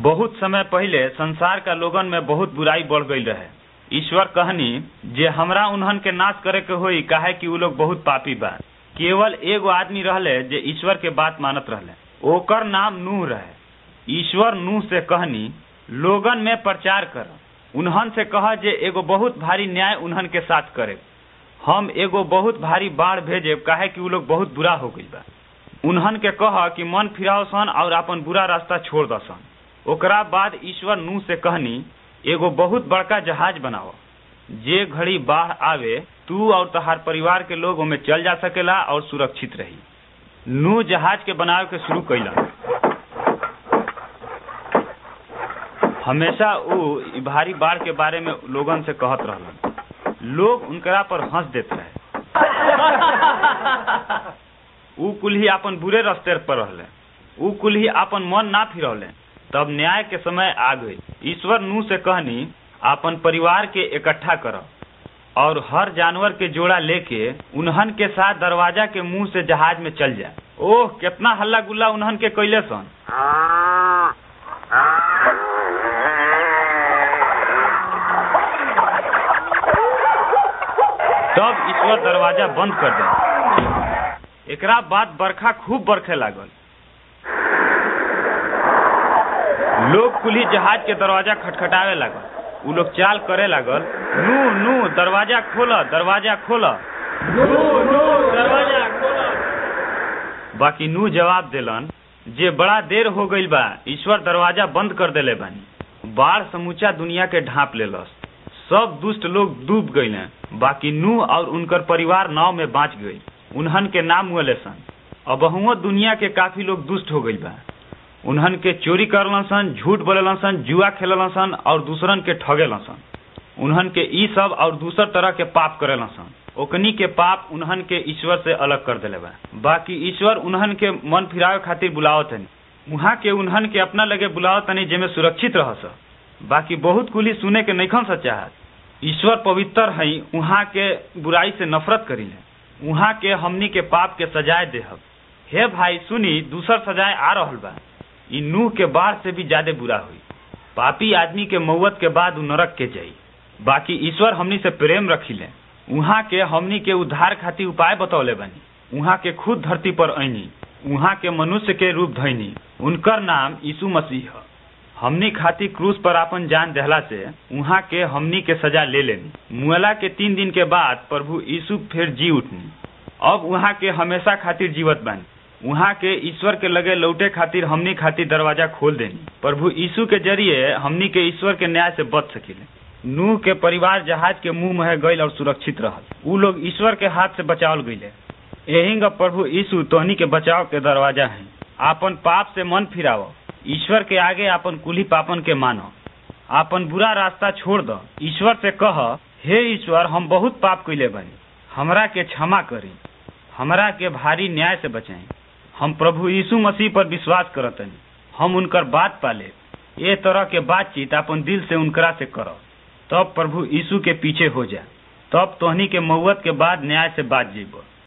बहुत समय पहिले संसार का लोगन में बहुत बुराई बढ़ गई रहे ईश्वर कहनी जे हमरा उन्हन के नाश करे के होई काहे कि उ लोग बहुत पापी बा केवल एगो आदमी रहले जे ईश्वर के बात मानत रहले ओकर नाम नूह रहे ईश्वर नूह से कहनी लोगन में प्रचार कर उन्हन से कह जे एगो बहुत भारी न्याय उन्हन के साथ करे हम एगो बहुत भारी बाढ़ भेजे काहे कि उ लोग बहुत बुरा हो गई बा उन्हन के कह कि मन फिराओ सन और अपन बुरा रास्ता छोड़ दसन ओकरा बाद ईश्वर नूह से कहनी एगो बहुत बड़का जहाज बनाओ जे घड़ी बाढ़ आवे तू और तहार परिवार के लोग ओमे चल जा सकेला और सुरक्षित रही नूह जहाज के बनावे के शुरू कैला हमेशा उ इ भारी बाढ़ के बारे में लोगन से कहत रहलन लोग उनकरा पर हंस देत रहे उ कुल्ही अपन बुरे रस्ते पर रहले उ कुल्ही अपन मन ना फिरौले तब न्याय के समय आ गई ईश्वर नूह से कहनी अपन परिवार के इकट्ठा कर और हर जानवर के जोड़ा लेके उन्हन के साथ दरवाजा के मुंह से जहाज में चल जाए ओह कितना हल्ला गुल्ला उन्हन के कैले सन तब ईश्वर दरवाजा बंद कर दे एकरा बाद बरखा खूब बरखे लागल लोग कुली जहाज के दरवाजा खटखटावे लागल उ लोग चाल करे लागल नू नू दरवाजा खोल दरवाजा खोल दरवाजा खोल बाकी नू जवाब देलन जे बड़ा देर हो गईल बा ईश्वर दरवाजा बंद कर देले बानी बाढ़ समूचा दुनिया के ढांप लेलस सब दुष्ट लोग डूब गईले बाकी नूह और उनकर परिवार नाव में बाँच गई उन्हन के नाम हुए सन अबहुओ दुनिया के काफी लोग दुष्ट हो गई बा उन्हन के चोरी करलन सन झूठ बोलेलन सन जुआ खेलन सन और दूसरन के ठगेलन सन उन्हन के ई सब और दूसर तरह के पाप करेलन सन ओकनी के पाप उन्हन के ईश्वर से अलग कर देले बा बाकी ईश्वर उन्हन के मन फिरावे खातिर बुलावत हनी वहाँ के उन्हन के अपना लगे बुलावत तनी जेमे सुरक्षित रह स बाकी बहुत कुली सुने के नैखन सा चाहत ईश्वर पवित्र हई वहाँ के बुराई से नफरत करीले वहाँ के हमनी के पाप के सजाए देहब हे भाई सुनी दूसर सजाए आ रहल बा ई नूह के बाढ़ से भी ज्यादा बुरा हुई पापी आदमी के मौत के बाद उ नरक के जाई बाकी ईश्वर हमनी से प्रेम रखिले उहाँ के हमनी के उद्धार खातिर उपाय बतौले बनी उहाँ के खुद धरती पर ऐनी उहाँ के मनुष्य के रूप धैनी उनकर नाम यीशु मसीह ह हमनी खातिर क्रूस पर अपन जान देहला से उहाँ के हमनी के सजा ले लेनी मुअला के तीन दिन के बाद प्रभु यीशु फिर जी उठनी अब उहाँ के हमेशा खातिर जीवत बानी उहाँ के ईश्वर के लगे लौटे खातिर हमनी खातिर दरवाजा खोल देनी प्रभु यीशु के जरिए हमनी के ईश्वर के न्याय से बच सकिले नूह के परिवार जहाज के मुंह में गईल और सुरक्षित रहल उ लोग ईश्वर के हाथ से बचावल गईले यही प्रभु यीशु तोहनी के बचाव के दरवाजा है आपन पाप से मन फिराव ईश्वर के आगे आपन कुली पापन के मानो आपन बुरा रास्ता छोड़ दो ईश्वर से कह हे ईश्वर हम बहुत पाप कैले बानी हमरा के क्षमा करी हमरा के भारी न्याय से बचाई हम प्रभु यीशु मसीह पर विश्वास करतनी हम उनकर बात पाले ए तरह के बातचीत अपन दिल से उनकरा से करो तब प्रभु यीशु के पीछे हो जा तब तोहनी के मौत के बाद न्याय से बात जेबो